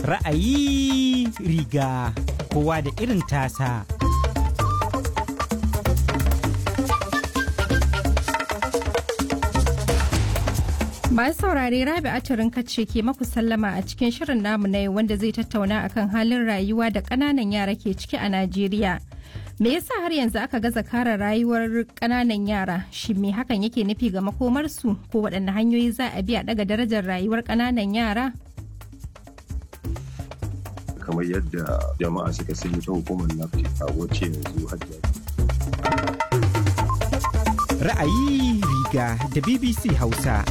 Ra'ayi riga kowa da irin tasa. Masu saurare Rabi Aturin kace ke maku sallama a cikin shirin namu na yau wanda zai tattauna akan halin rayuwa da ƙananan yara ke ciki a Najeriya. Me yasa har yanzu aka gaza kare rayuwar ƙananan yara? Shin me hakan yake nufi ga makomarsu ko waɗanne hanyoyi za a bi a ɗaga darajar rayuwar ƙananan yara? kamar yadda jama'a suka sani ta hukumar nafi a wacce yanzu hajjiya Ra'ayi riga da BBC Hausa.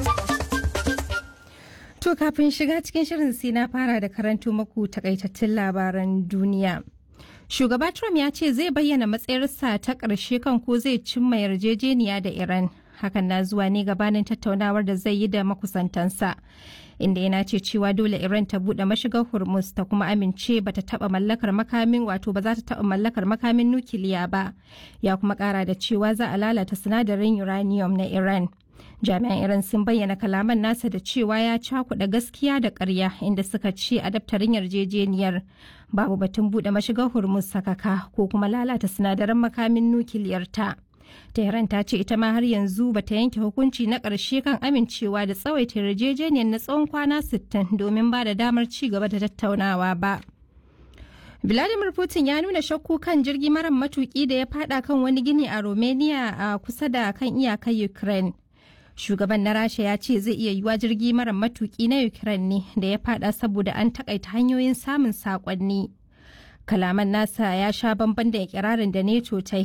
To kafin shiga cikin shirin sai na fara da karanto maku takaitattun labaran duniya. Shugaba Trump ya ce zai bayyana matsayarsa ta ƙarshe kan ko zai cimma yarjejeniya da Iran. Hakan na zuwa ne gabanin tattaunawar da zai yi da makusantansa. Inda yana ce cewa dole Iran ta buɗe mashigar Hormuz ta kuma amince bata taɓa mallakar makamin wato ba za ta taɓa mallakar makamin nukiliya ba. Ya kuma ƙara da cewa za a lalata sinadarin uranium na Iran. jami'an iran sun bayyana kalaman nasa da cewa ya cakuɗa gaskiya da ƙarya inda suka ce a daftarin yarjejeniyar babu batun buɗe mashigar hormuz sakaka ko kuma lalata sinadaran makamin nukiliyar ta tehran ta ce ita ma har yanzu bata yanke hukunci na ƙarshe kan amincewa da tsawaita yarjejeniyar na tsawon kwana 60 domin ba da damar ci gaba da tattaunawa ba Vladimir Putin ya nuna shakku kan jirgi mara matuki da ya fada kan wani gini a Romania a kusa da kan iyakar Ukraine. shugaban na rasha ya ce zai iya yiwa jirgi mara matuki na ukraine ne da ya fada saboda an takaita hanyoyin samun sakonni kalaman nasa ya sha bamban da ikirarin da neto ta